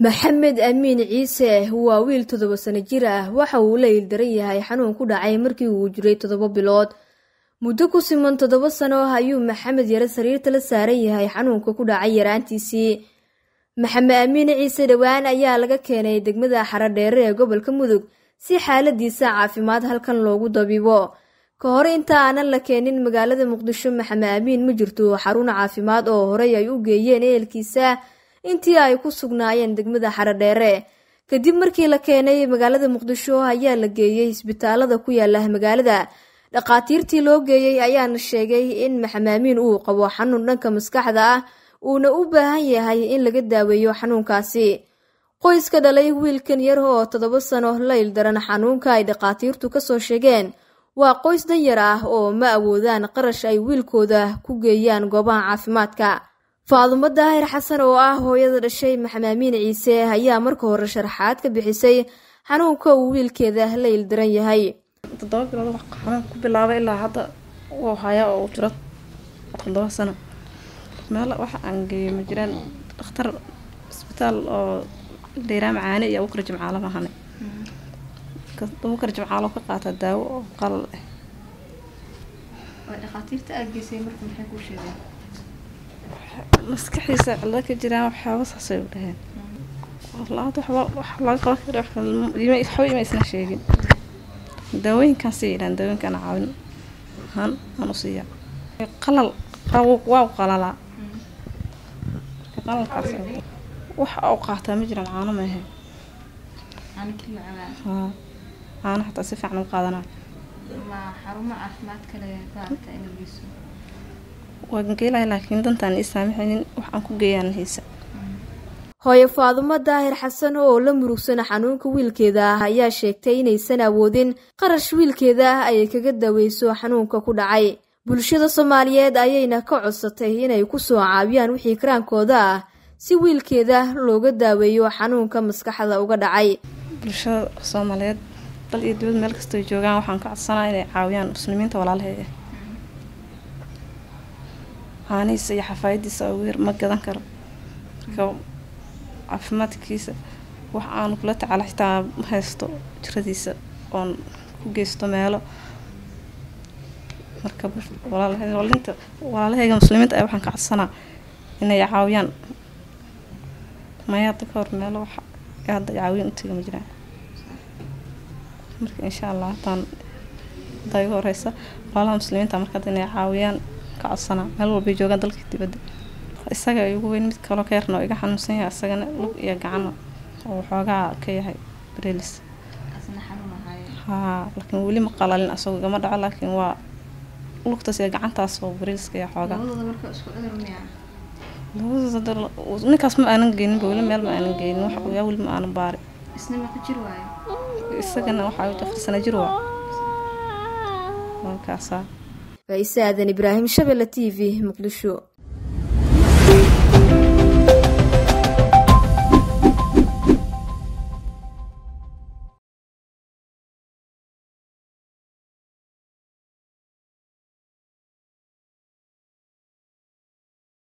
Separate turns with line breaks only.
maxamed amiin ciise waa wiil toddoba sano jir ah waxa uu la ildaran yahay xanuun ku dhacay markii uu jiray toddoba bilood muddo ku siman toddoba sano ayuu maxamed yare sariirta la saaran yahay xanuunka ku dhacay yaraantiisii maxamed amiin ciise dhowaan ayaa laga keenay degmada xaradheere ee gobolka mudug si xaaladiisa caafimaad halkan loogu dabiibo ka hor inta aanan la keenin magaalada muqdisho maxamed amiin ma jirto xarun caafimaad oo horey ay u geeyeen ehelkiisa intii ay ku sugnaayeen degmada xaradheere kadib markii la keenay magaalada muqdisho ayaa la geeyey isbitaalada ku yaala magaalada dhakhaatiirtii loo geeyey ayaana sheegay in maxamed amiin uu qabo xanuun dhanka maskaxda ah uuna u baahan yahay in laga daaweeyo xanuunkaasi qoyska dhalay wiilkan yar oo toddoba sano la ildaran xanuunka ay dhakhaatiirtu kasoo sheegeen waa qoys danyar ah oo ma awoodaan qarash ay wiilkooda ku geeyaan goobaha caafimaadka faadumo daahir xasan oo ah hooyada dhashay maxamed amiin ciise ayaa marka hore sharaxaad ka bixisay xanuunka uu wiilkeeda la ildaran yahay
toddoba bilood wax xanuun ku bilaabay ilaa hadda wuu hayaa oo uu jiro toddoba sano meel waxa aan geeyo ma jiraan dhakhtar isbitaal oo dheyraa macaane iyo abukar jimcaalo mahane abukar jimcaalo ka qaata daawo oo qalal ah maskaxiisa cilado ka jiraan waxyaaba saasay u dhaheen la-aad waxba wax laga qaban kara waxba ima isna sheegin daawooyinkaan sii yidhahan daawooyinkaan caawin ahaan aan u siiyaa qalal waa qalalaa qalalkaas waxa u qaataa ma jiraan caano maahe haa caano xataa si fiican u qaadanayo waan geelahay laakiin dantaan ii saamixaynin wax aan ku geeyaan haysa
hooyo faadumo daahir xasan oo la murugsan xanuunka wiilkeeda ah ayaa sheegtay inaysan awoodin qarash wiilkeeda ah ay kaga daweyso xanuunka ku dhacay bulshada soomaaliyeed ayayna ka codsatay inay kusoo caawiyaan wixii karaankooda ah si wiilkeeda looga daaweeyo xanuunka maskaxda uga dhacay
bulshada soomaaliyeed dal iyo dibad meel kastoo joogaan waxaan ka codsanaa inay caawiyaan muslimiinta walaalaheeda caanihiisa iyo xafaayadiisa oo weer ma gadan karo marka caafimaadkiisa wax aan kula tacaala xitaa ma haysto jiradiisa oon ku geysto meelo marka walaalwalinta walaalahayga muslimiinta ay waxaan ka codsanaa inay caawiyaan maya hadda ka hor meelo wax hadda caawiyan utiga ma jiraan marka insha allah hataan haddaa iga horeysa walaalaha muslimiinta marka hadda inay caawiyaan ka codsanaa meel walbay joogaan dalka dibadda isaga ugu weyn mid kaloo ka yarna oo iga xanuunsan yahay isagana lug iyo gacana oo waxoogaa ka yahay bareelis haa laakiin weli ma qalalin asagoo igama dhaco laakiin waa lugtaas iyo gacantaas oo bareeliska iyo xoogaa ninkaas ma aanan geyninba weli meel ma aanan geynin wax yaa weli ma aanan baari isagana waxaa afar sana jir waa markaasaa
faaiise aadan ibraahim shabelle t v muqdisho